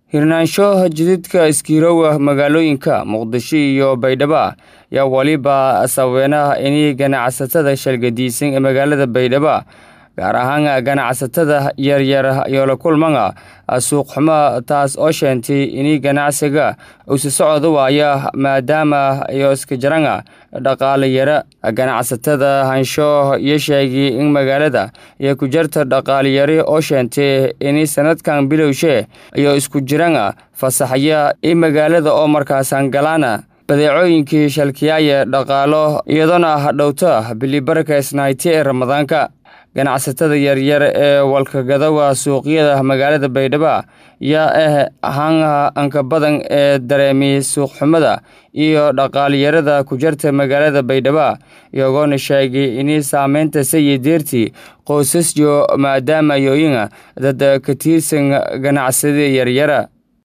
hirnaansho jidadka iskiirowa magaalooyinka muqdisho iyo baydhabo yaa weliba sababeenah inay ganacsatada shalgadiisan ee magaalada baydhabo gaar ahaan ganacsatada yaryar iyo la kulmana suuqxumo taas oo sheentay inay ganacsiga usi socda waaya maadaama iyo iska jarana dhaqaale yara ganacsatada hansho iyo sheegay in magaalada iyo ku jarta dhaqaaleyari oo sheentay inay sanadkan bilowshe iyo isku jirana fasaxya in magaalada oo markaasan galaana badeecooyinkii shalkiyaaya dhaqaalo iyadoona hadhowta bilibarka isnayti ee ramadaanka ganacsatada yaryar ee walkagadawa suuqyada magaalada baydhabo yaa ah ahaan anka badan ee dareemiyey suuqxumada iyo dhaqaaliyarada ku jarta magaalada baydhabo iyagoona sheegay inay saameynta sayideertii qoysasyo maadaama yooyina dad ka tiirsan ganacsada yaryara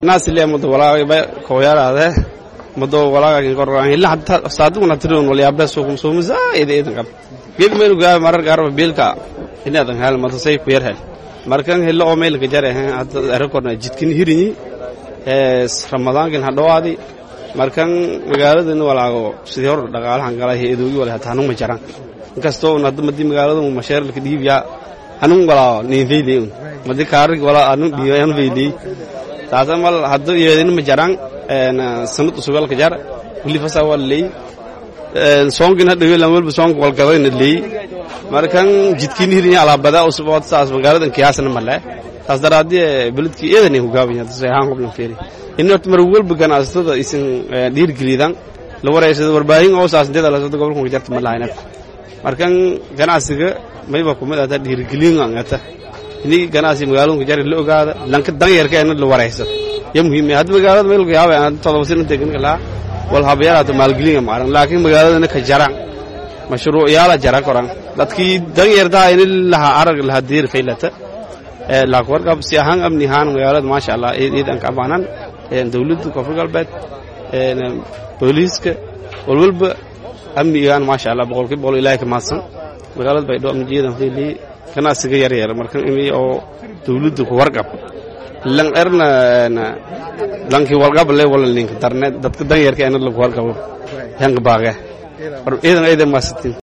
mado walaaga korran illa hatta saaduguna tirin wal yaabda suuqum suumu zaid eedan qab geeg meel gaa marar gaar biilka inaadan hal mado say ku yar hel markan helo oo meel ka jare hadda arakorna jidkin hirini ee ramadaankin hadhowaadi markan magaalada walaago sidii hor dhaqaalahan galay heedoogi wala hataa ma jaran inkastoo hadda madii magaalada mashaarilka dhiibya anun walaa niin feydeen madii kaarig walaa anun dhiibayaan feydey taasa mal hadda yeedin ma jaran sanad usugalka jar wili fasa waa leey soongin hadda weelan walba soong walgadayna leey markan jidkiin hirin alaabada usbood saas magaaladan kiyaasna male taas daraadii beledkii eedan ku gaabanya tasay ahaan qoblan feeri in horta mar walba ganacsatada isin dhiirgelidan la wareysado warbaahin oo saas inteeda la soo gobolka jarta ma lahayn markan ganacsiga mayba kuma data dhiirgelin angata ini ganacsi magaalada ku jari la ogaada lanka danyarka in la wareysado ya muhiim hadda magaalada meel ka yaabay aan todoba sano tegan kala wal habayaraad maalgelin maaran laakiin magaalada ka jaraan mashruuc yaala jara koran dadkii dan yarda in laha arag laha diir faylata ee la warqab si ahaan amni ahaan magaalada maasha Allah eedan ka baanan ee dawladda koonfur galbeed ee booliiska walwalba amnigaan maasha Allah boqolkiiba boqol ilaahay ka maadsan magaalada baydhabo amnigeedan faylay ganacsiga yar yar markan imi oo dawladda ku warqab lan erna lankii walgable wala ninka darne dadka danyarka ena lagu warqabo yanga baage iidan iidan maasitin